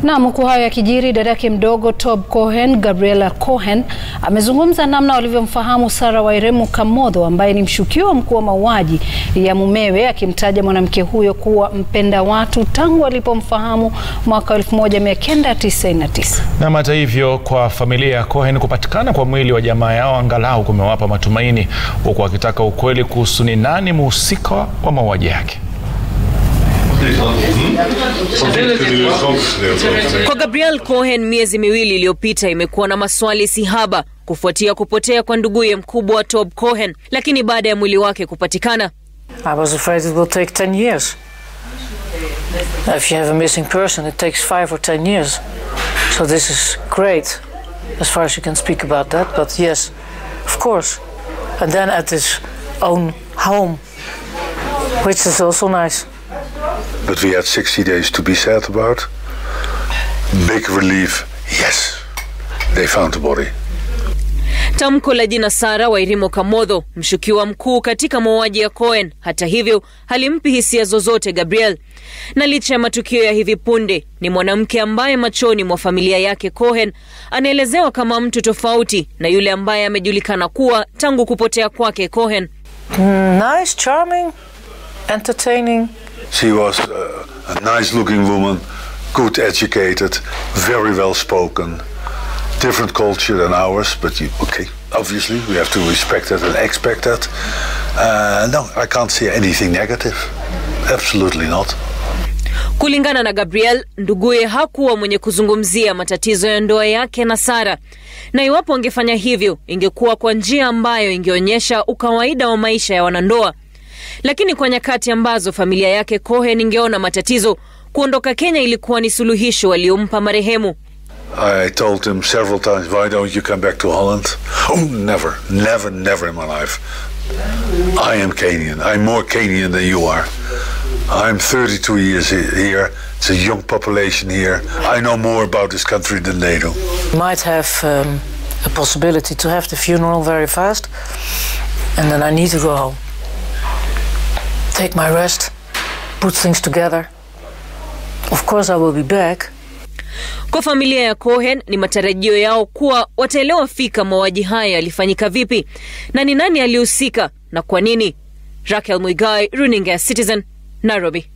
Naam, huku hayo yakijiri, dadake mdogo Tob Cohen, Gabriella Cohen, amezungumza namna walivyomfahamu Sarah Wairemu Kamodho ambaye ni mshukiwa mkuu wa mauaji ya mumewe, akimtaja mwanamke huyo kuwa mpenda watu tangu alipomfahamu mwaka 1999. Na hata hivyo, kwa familia ya Cohen, kupatikana kwa mwili wa jamaa yao angalau kumewapa matumaini, huku wakitaka ukweli kuhusu ni nani mhusika wa mauaji yake. Kwa Gabrielle Cohen miezi miwili iliyopita imekuwa na maswali sihaba kufuatia kupotea kwa nduguye mkubwa Tob Cohen, lakini baada ya mwili wake kupatikana, I was afraid it will take 10 years. If you have a missing person, it takes 5 or 10 years. So this is great as far as you can speak about that. But yes, of course. And then at his own home, which is also nice. But we had 60 days to be sad about. Big relief, yes, they found the body. Tamko la jina Sarah Wairimo Kamodho, mshukiwa mkuu katika mauaji ya Cohen, hata hivyo halimpi hisia zozote Gabriel. Na licha ya matukio ya hivi punde, ni mwanamke ambaye machoni mwa familia yake Cohen anaelezewa kama mtu tofauti na yule ambaye amejulikana kuwa tangu kupotea kwake Cohen. Nice, charming, entertaining. She was uh, a nice looking woman, good educated, very well spoken. Different culture than ours, but you, okay, obviously we have to respect that and expect that. Uh, no, I can't see anything negative. Absolutely not. Kulingana na Gabriel, nduguye hakuwa mwenye kuzungumzia matatizo ya ndoa yake na Sara, na iwapo angefanya hivyo ingekuwa kwa njia ambayo ingeonyesha ukawaida wa maisha ya wanandoa. Lakini kwa nyakati ambazo familia yake Cohen ingeona matatizo, kuondoka Kenya ilikuwa ni suluhisho waliompa marehemu. I told him several times, why don't you come back to Holland? Oh, never, never, never in my life. I am Kenyan. I'm more Kenyan than you are. I'm 32 years he- here. It's a young population here. I know more about this country than they do. Might have um, a possibility to have the funeral very fast. And then I need to go home. Take my rest, put things together. Of course, I will be back. Kwa familia ya Cohen ni matarajio yao kuwa wataelewa fika mauaji haya yalifanyika vipi na ni nani alihusika na kwa nini. Raquel Muigai, runinga ya Citizen, Nairobi.